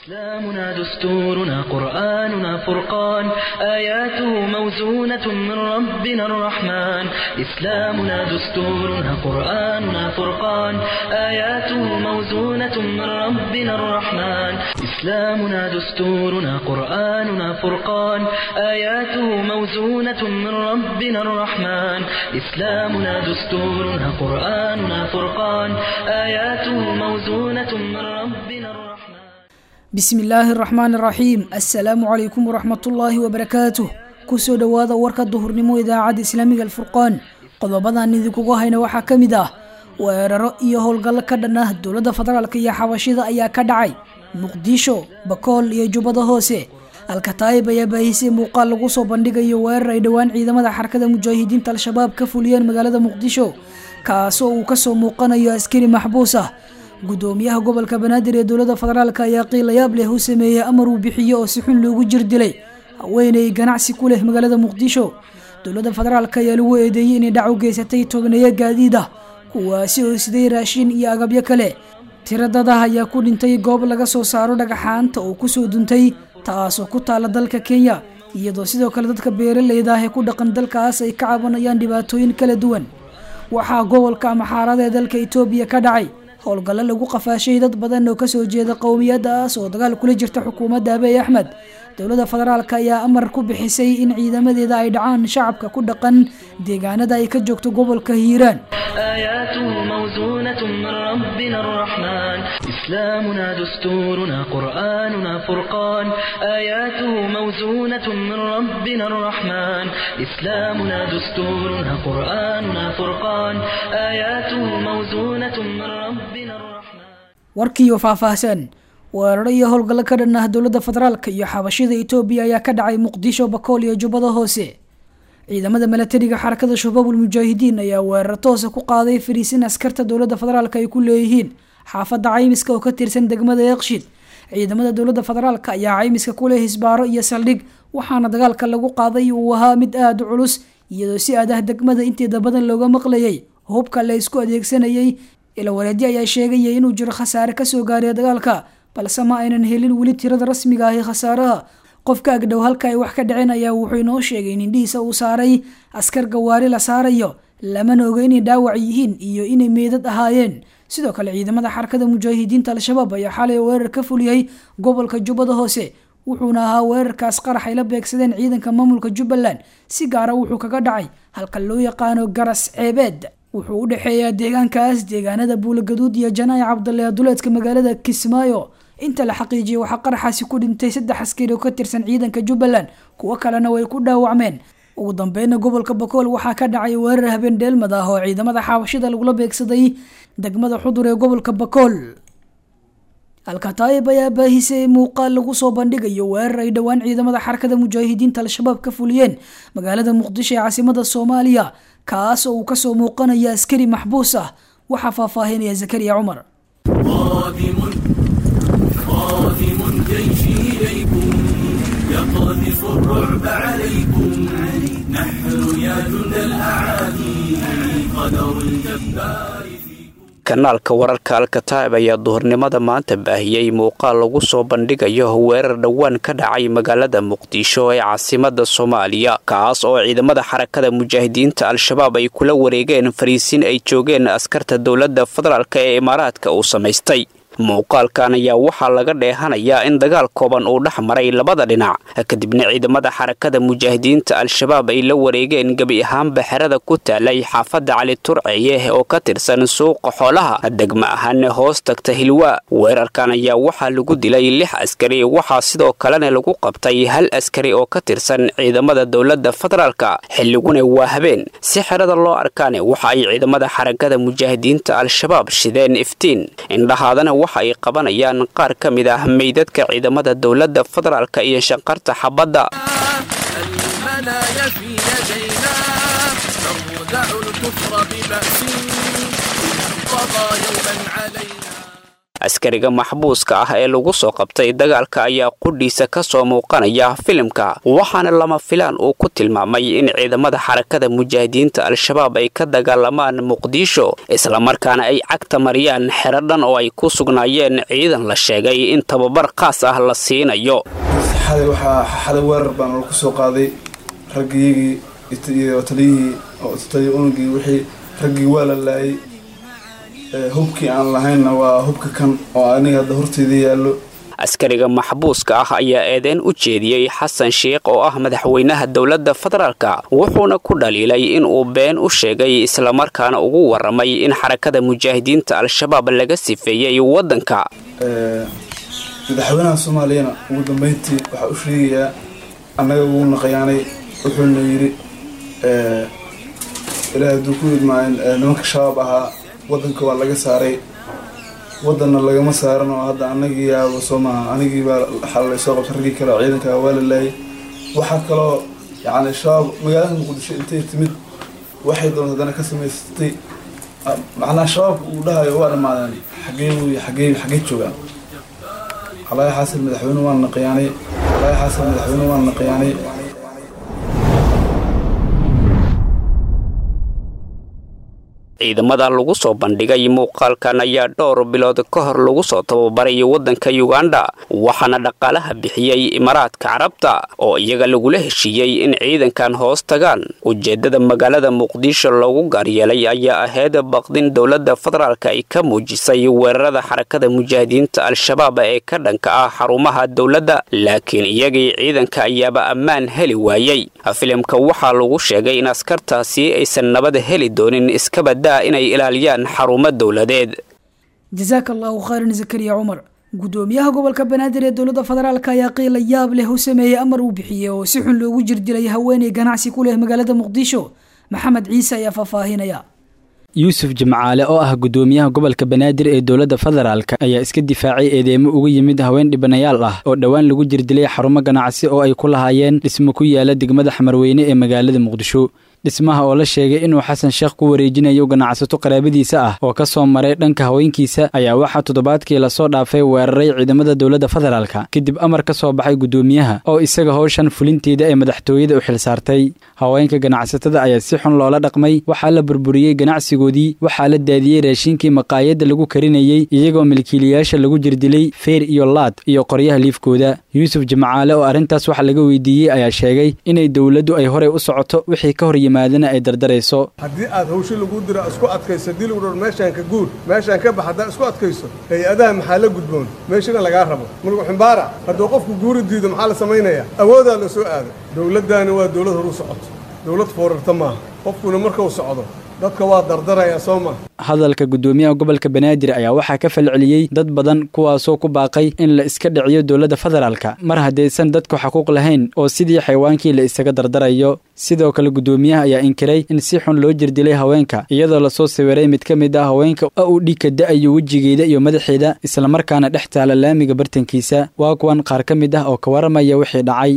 إسلامنا دستورنا قرآننا فرقان آياته موزونة من ربنا الرحمن إسلامنا دستورنا قرآننا فرقان آياته موزونة من ربنا الرحمن إسلامنا دستورنا قرآننا فرقان آياته موزونة من ربنا الرحمن إسلامنا دستورنا قرآننا فرقان آياته موزونة من ربنا الرحمن bismi illaahi araxmaan araxiim assalaamu calaykum waraxmatullaahi wabarakaatuh kusoo dhowaada warka duhurnimo idaacadda islaamiga alfurqaan qodobadan idinkugu hayna waxaa ka mid ah weeraro iyo howlgallo ka dhan ah dowladda federaalk iyo xabashida ayaa ka dhacay muqdisho bakool iyo jubbada hoose alkataayib ayaa baahisay muuqaal lagu soo bandhigayo weerar ay dhowaan ciidamada xarakada mujaahidiinta al-shabaab ka fuliyeen magaalada muqdisho kaasoo uu kasoo muuqanayo askari maxbuus ah gudoomiyaha gobolka banaadir ee dowladda federaalk ayaa qiilayaab leh u sameeyey amar uu bixiyo oo si xun loogu jir dilay haweeney ganacsi ku leh magaalada muqdisho dowladda federaalk ayaa lagu eedeeyey inay dhac u geysatay togneeyo gaadiid ah kuwaasi oo siday raashin iyo agabyo kale tiro dadah ayaa ku dhintay goob laga soo saaro dhagaxaanta oo kusoo duntay taasoo ku taala dalka kenya iyadoo sidoo kale dadka beeraleyda ah ee ku dhaqan dalkaas ay ka cabanayaan dhibaatooyin kala duwan waxaa gobolka amaxaarada ee dalka etoobiya ka dhacay howlgallo lagu qafaashay dad badan oo kasoo jeeda qowmiyadaas oo dagaal kula jirta xukuumadda abiy axmed dowladda federaalk ayaa amar ku bixisay in ciidamadeeda ay dhacaan shacabka ku dhaqan deegaanada ay ka joogto gobolka hiiraan آياته موزونة من ربنا الرحمن إسلامنا دستورنا قرآننا فرقان آياته موزونة من ربنا الرحمن إسلامنا دستورنا قرآننا فرقان آياته موزونة من ربنا الرحمن warkiiyo faahfaahsan weeraro iyo howlgallo ka dhan ah dowladda federaalk iyo xabashida etoobiya ayaa ka dhacay muqdisho bakool iyo jubbada hoose ciidamada milatariga xarakada shabaabul mujaahidiin ayaa weerar toosa ku qaaday fariisin askarta dowladda federaalk ay ku leeyihiin xaafadda caymiska oo ka tirsan degmada eekshid ciidamada dowladda federaalk ayaa caymiska ku leh hisbaaro iyo saldhig waxaana dagaalka lagu qaaday uu ahaa mid aada u culus iyadoo si aad ah degmada inteeda badan looga maqlayay hubka la isku adeegsanayay ilawareedyo ayaa sheegaya inuu jiro khasaare kasoo gaaray dagaalka balse ma aynan helin weli tirada rasmiga ah ee khasaaraha qofka agdhow halka ay wax ka dhaceen ayaa wuxuu inoo sheegay in indhihiisa uu saaray askar gawaari la saarayo lamana oga inay dhaawac yihiin iyo inay meedad ahaayeen sidoo kale ciidamada xarakada mujaahidiinta al-shabaab ayaa xalay weerar ka fuliyey gobolka jubbada hoose wuxuuna ahaa weerarkaas qarax ay la beegsadeen ciidanka maamulka jubbaland si gaara wuxuu kaga dhacay halka loo yaqaano garas ceebeed wuxuu u dhexeeyaa deegaankaas deegaanada buulagaduud iyo janaayi cabdalle duleedka magaalada kismaayo inta la xaqiijiyay waxaa qaraxaasi ku dhintay saddex askari oo ka tirsan ciidanka jubbaland kuwo kalena way ku dhaawacmeen ugu dambeyna gobolka bakool waxaa ka dhacay weerar habeen dheelmad ah oo ciidamada xaabashida lagula beegsaday degmada xudur ee gobolka bakool alkataayib ayaa baahisay muuqaal lagu soo bandhigayo weerar ay dhowaan ciidamada xarakada mujaahidiinta al-shabaab ka fuliyeen magaalada muqdisho ee caasimada soomaaliya kaas oo uu kasoo muuqanaya askari maxbuus ah waxaa faahfaahinaya zakariya cumar قادم قادم جيشي إليكم يقذف الرعب عليكم نحن يا جند الأعادي قدر الجبار فيكم kanaalka wararka alkataib ayaa duhurnimada maanta baahiyey muuqaal lagu soo bandhigayo weerar dhowaan ka dhacay magaalada muqdisho ee caasimada soomaaliya kaas oo ciidamada xarakada mujaahidiinta al-shabaab ay kula wareegeen fariisiin ay joogeen askarta dowladda federaalk ee imaaraadka uu samaystay muuqaalkan ayaa waxaa laga dheehanayaa in dagaal kooban uu dhex maray labada dhinac kadibna ciidamada xarakada mujaahidiinta al-shabaab ay la wareegeen gebi ahaanba xerada ku taalay xaafadda cali turceye oo ka tirsan suuqa xoolaha degma ahaana hoos tagta hilwaa weerarkan ayaa waxaa lagu dilay lix askari waxaa sidoo kalena lagu qabtay hal askari oo ka tirsan ciidamada dowladda federaalka xilliguna waa habeen si xerada loo arkaane waxa ay ciidamada xarakada mujaahidiinta al-shabaab shideen iftiin indhahaadana waxa ay qabanayaan qaar ka mid ah meydadka ciidamada dowladda federaalka iyo shanqarta xabadda المنايا في يدينا نردع الكفر ببأس إن قضى يوما علينا askariga maxbuuska ah ee lagu soo qabtay dagaalka ayaa qudhiisa ka soo muuqanaya filimka waxaana lama filaan uu ku tilmaamay in ciidamada xarakada mujaahidiinta al-shabaab ay ka dagaalamaan muqdisho islamarkaana ay cagta mariyaan xero dhan oo ay ku sugnaayeen ciidan la sheegay in tababar khaas ah la siinayo xalay waxaa xalay weerar baan lagu soo qaaday raggiyagii iyo taliyihii taliya unugii wixii raggii waa la laayay hubkii aan lahaynna waa hubka kan oo aniga hadda horteeda yaallo askariga maxbuuska ah ayaa eedeyn u jeediyey xasan sheikh oo ah madaxweynaha dowladda federaalka wuxuuna ku dhaliilay inuu been u sheegay islamarkaana ugu waramay in xarakada mujaahidiinta al-shabaab laga sifeeyey waddanka madaxweynaha soomaaliyana ugu dambeyntii waxaa u sheegayaa annaga ugu naqayaanay wuxuuna yidhi ilaahay hadduu ku idmaayn nimanka shabaab ahaa waddanka waa laga saaray waddanna lagama saaran oo hadda anagii yaaba soo maaha anigii baa xalalay soo qabtay raggii kale ciidanka waa la laayay waxaa kaloo yacni shabaab magaalada muqdisho intay timid waxay doonta haddana ka samaysatay macnaha shabaabka uu dhahayo waa dhammaadeen xagee wey xagee xagee joogaan calaahi xaasan madaxweyne waan naqayaanay calaahi xaasan madaxweyne waan naqayaanay ciidamada lagu soo bandhigay muuqaalkan ayaa dhowr bilood ka hor lagu soo tababaray waddanka yuganda waxaana dhaqaalaha bixiyey imaaraadka carabta oo iyaga lagula heshiiyey in ciidankan hoos tagaan ujeeddada magaalada muqdisho loogu gaaryeelay ayaa ahayd baqdin dowladda federaalka ay ka muujisay weerarada xarakada mujaahidiinta al-shabaab ee ka dhanka ah xarumaha dowladda laakiin iyagii ciidanka ayaaba ammaan heli waayey filimka waxaa lagu sheegay in askartaasi aysan nabad heli doonin iskabada inay ilaaliyaan xarumo dowladeed jasaaka allahu khayran zakariya cumar guddoomiyaha gobolka banaadir ee dowladda federaalk ayaa qiila yaab leh u sameeyey amar uu bixiyey oo si xun loogu jirdilay haweeney ganacsi ku leh magaalada muqdisho maxamed ciise ayaa faahfaahinaya yuusuf jimcaale oo ah guddoomiyaha gobolka banaadir ee dowladda federaalk ayaa iska difaacay eedeemo uga yimid haween dhibanayaal ah oo dhowaan lagu jirdilay xarumo ganacsi oo ay ku lahaayeen dhismo ku yaala degmada xamarweyne ee magaalada muqdisho dhismaha oo la sheegay inuu xasan sheekh ku wareejinayo ganacsato qaraabadiisa ah oo ka soo maray dhanka haweenkiisa ayaa waxaa toddobaadkii lasoo dhaafay weeraray ciidamada dowladda federaalka kadib amar ka soo baxay guddoomiyaha oo isaga howshan fulinteeda ee madaxtooyada u xilsaartay haweenka ganacsatada ayaa si xun loola dhaqmay waxaa la burburiyey ganacsigoodii waxaa la daadiyey raashinkii maqaayadda lagu karinayey iyagoo milkiilayaasha lagu jirdilay feer iyo laad iyo qoryaha liifkooda yuusuf jimcaale oo arrintaas waxa laga weydiiyey ayaa sheegay inay dowladdu ay horey u socoto wixii ka hor ay dardarayso haddii aad hawsho lagu dira isku adkayso dii lagu dhor meeshaan ka guur meeshaan ka bax haddaa isku adkayso hay-adaha maxaa la gudboon meeshana lagaa rabo mulku ximbaara hadduu qofku guuri diido maxaa la samaynayaa awoodaa la soo aado dowladdaani waa dowlad horu socoto dowlad foorarta maaha qofkuna markuu socdo dadka waa dardaraya soo ma hadalka guddoomiyaha gobolka banaadir ayaa waxaa ka falceliyey dad badan kuwaasoo ku baaqay in la iska dhiciyo dowladda federaalka mar haddaysan dadku xaquuq lahayn oo sidii xaywaankii la isaga dardarayo sidoo kale guddoomiyaha ayaa inkiray in si xun loo jirdilay haweenka iyadoo lasoo sawiray mid ka mid ah haweenka oo uu dhiigka da-ayo wejigeeda iyo madaxeeda islamarkaana dhex taala laamiga bartankiisa waa kuwan qaar ka mid ah oo ka waramaya wixii dhacay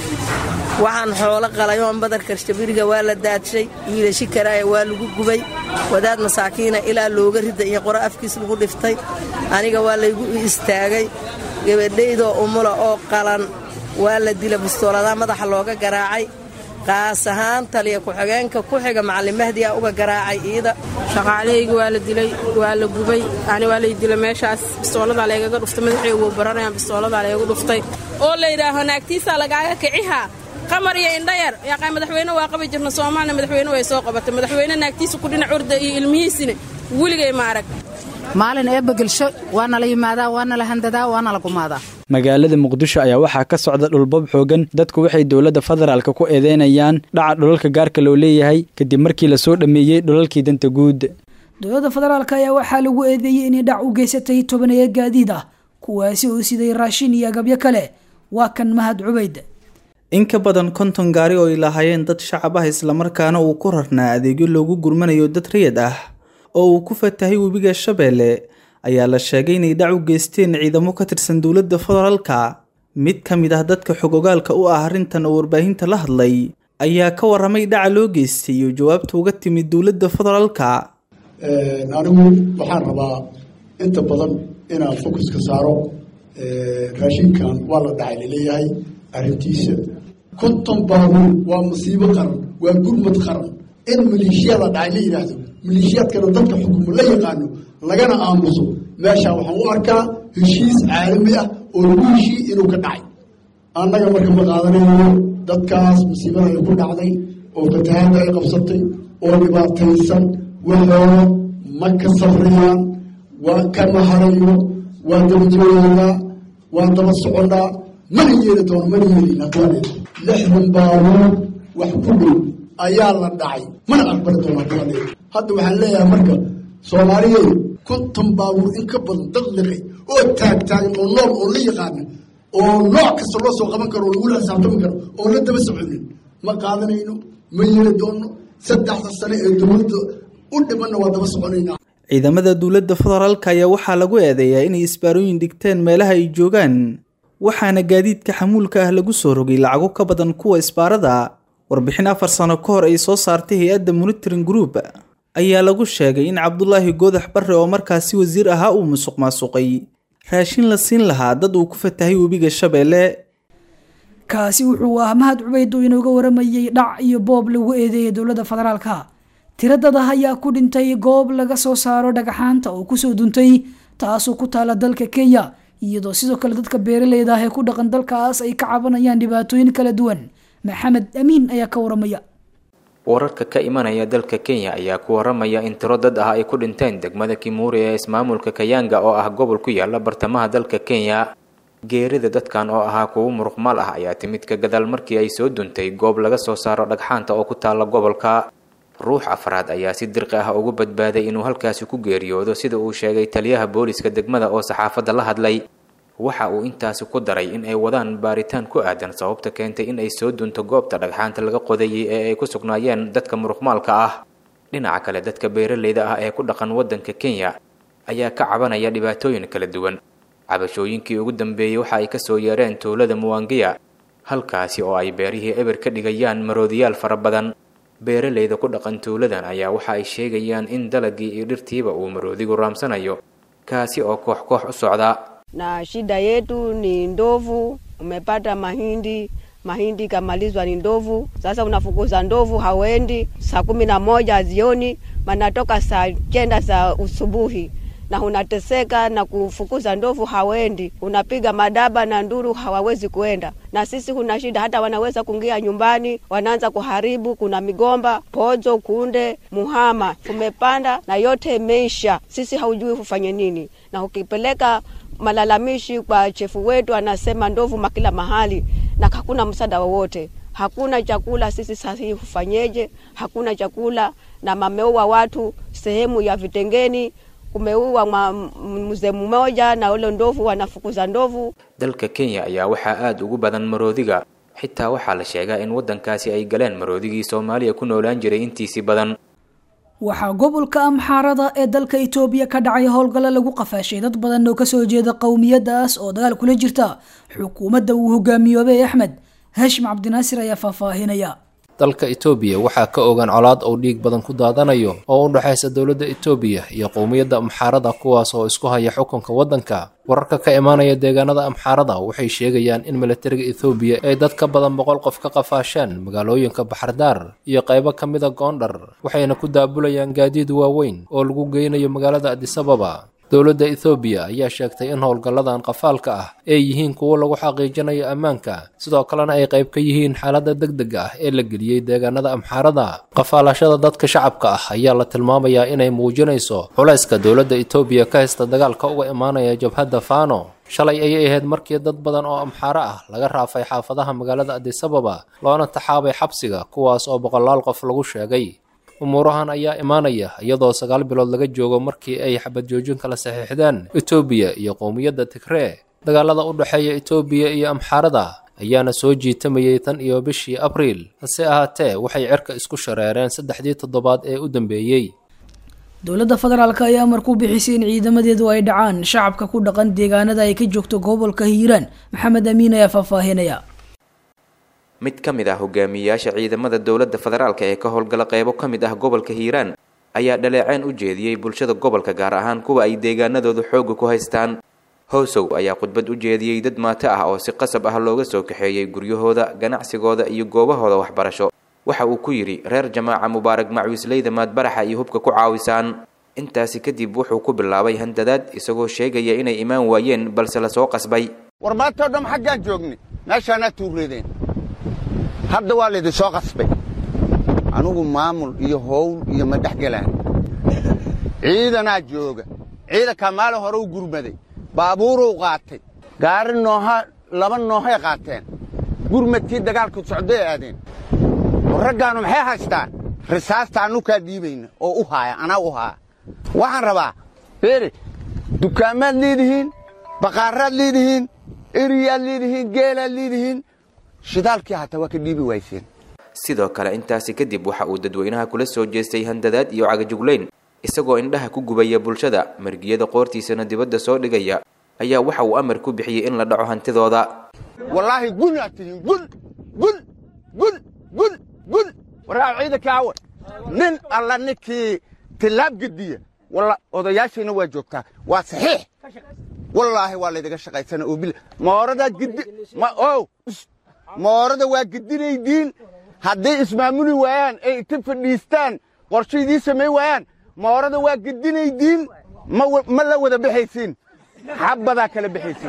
waxaan xoolo qalay oon badarkarshabiriga waa la daadshay wiilashi karaaya waa lagu gubay wadaad masaakiina ilaa looga rida iyo qoro afkiis lagu dhiftay aniga waa laygu istaagay gabadhaydoo umula oo qalan waa la dila bistooladaa madaxa looga garaacay qaas ahaan taliya ku-xigeenka ku xiga macallin mahdi a uga garaacay iida shaqaalahayga waa la dilay waa la gubay ani waa lay dila meeshaas bistooladaa laygaga dhuftay madaxaygu baranayaan bistooladaa laygu dhuftay oo la yidhaaho naagtiisaa lagaaga kicihaa qamar iyo indhayar yaqaa madaxweyne waa qabi jirna soomaaliya madaxweyne way soo qabatay madaxweyne naagtiisa ku dhinac orda iyo ilmihiisina weligay ma arag maalin eebba gelsho waana la yimaadaa waana la handadaa waana la gumaadaa magaalada muqdisho ayaa waxaa ka socda dhulbab xoogan dadku waxay dowladda federaalka ku eedeynayaan dhaca dhulalka gaarka loo leeyahay kadib markii lasoo dhammeeyey dhulalkii danta guud dowladda federaalk ayaa waxaa lagu eedeeyey inay dhac u geysatay tobaneeya gaadiid ah kuwaasi oo siday raashin iyo agabyo kale waa kan mahad cubayd in ka badan konton gaari oo ay lahaayeen dad shacab ah islamarkaana uu ku rarnaa adeegyo loogu gurmanayo dad rayad ah oo uu ku fatahay webiga shabeelle ayaa la sheegay inay dhac u geysteen ciidamo ka tirsan dowladda federaalka mid ka mid ah dadka xogogaalka u ah arrintan oo warbaahinta la hadlay ayaa ka warramay dhaca loo geystay iyo jawaabta uga timid dowladda federaalka anigu waxaan rabaa inta badan inaan focuska saaro raashinkan waa la dhacay laleeyahay arrintiisa konton baabuur waa masiibo qaran waa gurmad qaran in maleeshiya la dhacay la yidhaahdo maleeshiyaadkana dadka xukumo la yaqaano lagana aamuso meeshaa waxaan u arkaa heshiis caalami ah oo lagu heshii inuu ka dhacay annaga marka ma qaadanayno dadkaas masiibada ay ku dhacday oo fatahaada ay qabsatay oo dhibaataysan waxooda ma ka safriyaan waa kama harayo waa daba joogaynaa waa daba soconnaa mana yeeli doono mana yeelina duwaneed lixdan baabuur wax ku dhow ayaa la dhacay mana aqbali doonaa duwaneed hadda waxaan leeyahay marka soomaaliyeed konton baabuur in ka badan dad liqay oo taagtaagan oo nool oo la yaqaana oo nooc kasta loo soo qaban karo oo lagula xisaabtami karo oo la daba soconin ma qaadanayno ma yeeli doono saddexda sane ee dowladda u dhimanna waa daba soconaynaa ciidamada dowladda federaalka ayaa waxaa lagu eedeeyaa inay isbaarooyin dhigteen meelaha ay joogaan waxaana gaadiidka xamuulka ah lagu soo rogay lacago ka badan kuwa isbaarada warbixin afar sano ka hor ay soo saartay hay-adda monitoring group ayaa lagu sheegay in cabdulaahi goodax barre oo markaasi wasiir ahaa uu musuq maasuqay raashin la siin lahaa dad uu ku fatahay webiga shabeelle kaasi wuxuu ah mahad cubeyd oo inooga waramayey dhac iyo boob lagu eedeeyay dowladda federaalka tiro dad ah ayaa ku dhintay goob laga soo saaro dhagaxaanta oo kusoo duntay taasoo ku taala dalka kenya iyadoo sidoo kale dadka beeraleyda ah ee ku dhaqan dalkaas ay ka cabanayaan dhibaatooyin kala duwan maxamed amiin ayaa ka waramaya wararka ka imanaya dalka kenya ayaa ku waramaya in tiro dad ah ay ku dhinteen degmada kimuuri ee ismaamulka kayanga oo ah gobol ku yaala bartamaha dalka kenya geerida dadkan oo ahaa kuwo muruqmaal ah ayaa timid ka gadaal markii ay soo duntay goob laga soo saaro dhagxaanta oo ku taala gobolka ruux afraad ayaa si dirqi ah ugu badbaaday inuu halkaasi ku geeriyoodo sida uu sheegay taliyaha booliska degmada oo saxaafadda la hadlay waxa uu intaasi ku daray in ay wadaan baaritaan ku aadan sababta keentay in ay soo dunto goobta dhagxaanta laga qodayay ee ay ku sugnaayeen dadka muruqmaalka ah dhinaca kale dadka beeraleyda ah ee ku dhaqan waddanka kenya ayaa ka cabanaya dhibaatooyin kala duwan cabashooyinkii ugu dambeeyey waxa ay kasoo yeereen tuulada muwangiya halkaasi oo ay beerihii eber ka dhigayaan maroodiyaal fara badan beeraleyda ku dhaqan tuuladan ayaa waxa ay sheegayaan in dalagii iyo dhirtiiba uu maroodigu raamsanayo kaasi oo koox koox u socda na shida yetu ni ndovu. Umepata mahindi, mahindi ikamalizwa ni ndovu. Sasa unafukuza ndovu, hawendi saa kumi na moja jioni, manatoka saa kenda za usubuhi na unateseka na kufukuza ndovu, hawendi. Unapiga madaba na nduru, hawawezi kuenda. Na sisi kuna shida, hata wanaweza kuingia nyumbani, wanaanza kuharibu. Kuna migomba, pozo, kunde, muhama umepanda na yote imeisha. Sisi haujui kufanye nini, na ukipeleka malalamishi kwa chefu wetu, anasema ndovu makila mahali na hakuna msaada wowote, hakuna chakula. Sisi sasa hufanyeje? Hakuna chakula na mameua watu sehemu ya Vitengeni, kumeua mzee mmoja na ule ndovu wanafukuza ndovu. dalka kenya ayaa waxaa aada ugu badan maroodiga xitaa waxaa la sheegaa in waddankaasi ay galeen maroodigii soomaaliya ku noolaan jiray intiisii badan waxaa gobolka amxaarada ee dalka itoobiya ka dhacay howlgallo lagu qafaashay dad badan oo kasoo jeeda qowmiyadaas oo dagaal kula jirta xukuumadda uu hogaamiyoobay axmed hashim cabdinaasir ayaa faahfaahinaya dalka itoobiya waxaa ka ogan colaad uu dhiig badan ku daadanayo oo u dhexaysa dowladda itoobiya iyo qowmiyadda amxaarada kuwaas oo isku haya xukunka waddanka wararka ka imaanaya deegaanada amxaarada waxay sheegayaan in militariga ethoobiya ay dad ka badan boqol qof ka qafaasheen magaalooyinka baxardaar iyo qaybo ka mida goondhar waxayna ku daabulayaan gaadiid waaweyn oo lagu geynayo magaalada adisababa dowladda ethoobiya ayaa sheegtay in howlgalladan qafaalka ah ay yihiin kuwo lagu xaqiijinayo ammaanka sidoo kalena ay qayb ka yihiin xaaladda degdega ah ee la geliyey deegaanada amxaarada qafaalashada dadka shacabka ah ayaa la tilmaamayaa inay muujinayso culayska dowladda etoobiya ka haysta dagaalka uga imaanaya jabhadda faano shalay ayay ahayd markii dad badan oo amxaaro ah laga raafay xaafadaha magaalada adisababa loona taxaabay xabsiga kuwaas oo boqolaal qof lagu sheegay umuurahan ayaa imaanaya iyadoo sagaal bilood laga joogo markii ay xabad joojin kala saxiixdeen etoobiya iyo qowmiyadda tigree dagaalada u dhexeeya etoobiya iyo amxaarada ayaana soo jiitamayay tan iyo bishii abriil hase ahaatee waxay cirka isku shareereen saddexdii toddobaad ee u dambeeyey dowladda federaalk ayaa amar ku bixisay in ciidamadeedu ay dhacaan shacabka ku dhaqan deegaanada ay ka joogto gobolka hiiraan maxamed amiin ayaa faahfaahinaya mid ka mid ah hogaamiyeyaasha ciidamada dowladda federaalk ee ka howlgala qeybo ka mid ah gobolka hiiraan ayaa dhaleeceen u jeediyey bulshada gobolka gaar ahaan kuwa ay deegaanadooda xoogga ku haystaan howsow ayaa khudbad u jeediyey dad maato ah oo si qasab ah looga soo kaxeeyey guryahooda ganacsigooda iyo goobahooda waxbarasho waxa uu ku yidhi reer jamaaca mubaarag macwiisleyda maadbaraxa iyo hubka ku caawisaan intaasi kadib wuxuu ku bilaabay handadaad isagoo sheegaya inay imaan waayeen balse lasoo qasbay war maantao dham xaggaan joognay meeshaanaa tuureedeen hadda waa laydin soo qasbay anugu maamul iyo howl iyo ma dhex gelaan ciidanaa jooga ciidankaa maalin hore u gurmaday baabuuruu qaatay gaari nooha laba noohay qaateen gurmadkii dagaalku socday aadeen raggaannu maxay haystaan risaasta annukaa dhiibayna oo u haaya anaa u haaya waxaan rabaa beeri dukaamaad leedihiin baqaaraad leedihiin eriyaad leedihiin geelaad leedihiin shidaalkii hataa waa ka dhiibi wayseen sidoo kale intaasi kadib waxa uu dadweynaha kula soo jeestay handadaad iyo cagajuglayn isagoo indhaha ku gubaya bulshada margiyada qoortiisana dibadda soo dhigaya ayaa waxa uu amar ku bixiyey in la dhaco hantidooda wallaahi gun aad tihiin gun gun gun gun gun warraa ciidanka awa nin alla ninkii tillaab gediya walla odayaashayna waa joogtaa waa saxiix wallaahi waa laydaga shaqaysana oo bil mooradaad gedi ma ow moorada waa gedinaydiin hadday ismaamuli waayaan ay inta fadhiistaan qorsho idiin samayn waayaan moorada waa gedinaydiin ma la wada bixaysiin xabbadaa kala bixaysiin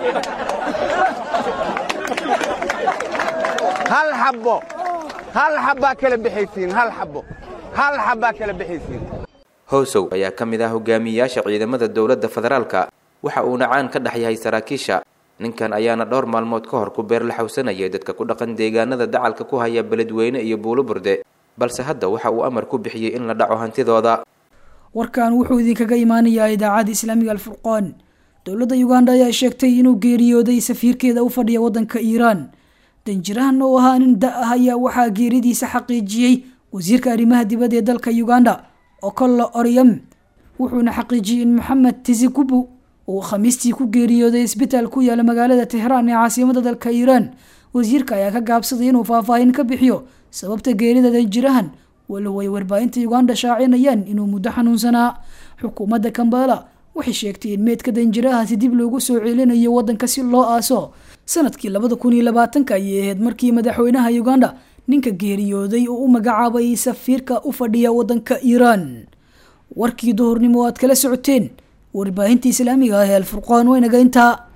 hal xabbo hal xabbaa kala bixaysiin hal xabbo hal xabbaa kala bixaysiin howsow ayaa ka mid ah hogaamiyeyaasha ciidamada dowladda federaalka waxa uuna caan ka dhex yahay saraakiisha ninkan ayaana dhowr maalmood ka hor ku beer la xawsanayay dadka ku dhaqan deegaanada dacalka ku haya beledweyne iyo buulo burde balse hadda waxa uu amar ku bixiyey in la dhaco hantidooda warkan wuxuu idinkaga imaanayaa idaacadda islaamiga alfurqaan dowladda uganda ayaa sheegtay inuu geeriyooday safiirkeeda u fadhiya waddanka iiraan danjirahan oo ahaa nin da ah ayaa waxaa geeridiisa xaqiijiyey wasiirka arrimaha dibadda ee dalka uganda okolla oryam wuxuuna xaqiijiyey in maxamed tizikubu uu khamiistii ku geeriyooday isbitaal ku yaala magaalada tehraan ee caasimada dalka iiraan wasiirka ayaa ka gaabsaday inuu faahfaahin ka bixiyo sababta geerida danjirahan walow ay warbaahinta uganda shaacinayaan inuu muddo xanuunsanaa xukuumadda kambala waxay sheegtay in meedka danjirahaasi dib loogu soo celinayo waddanka si loo aaso sanadkii labada kun iyo labaatanka ayay ahayd markii madaxweynaha uganda ninka geeriyooday oo u magacaabay safiirka u fadhiya waddanka iiraan warkii duhurnimo aad kala socoteen warbaahinta islaamiga ah ee alfurqaan waynaga intaa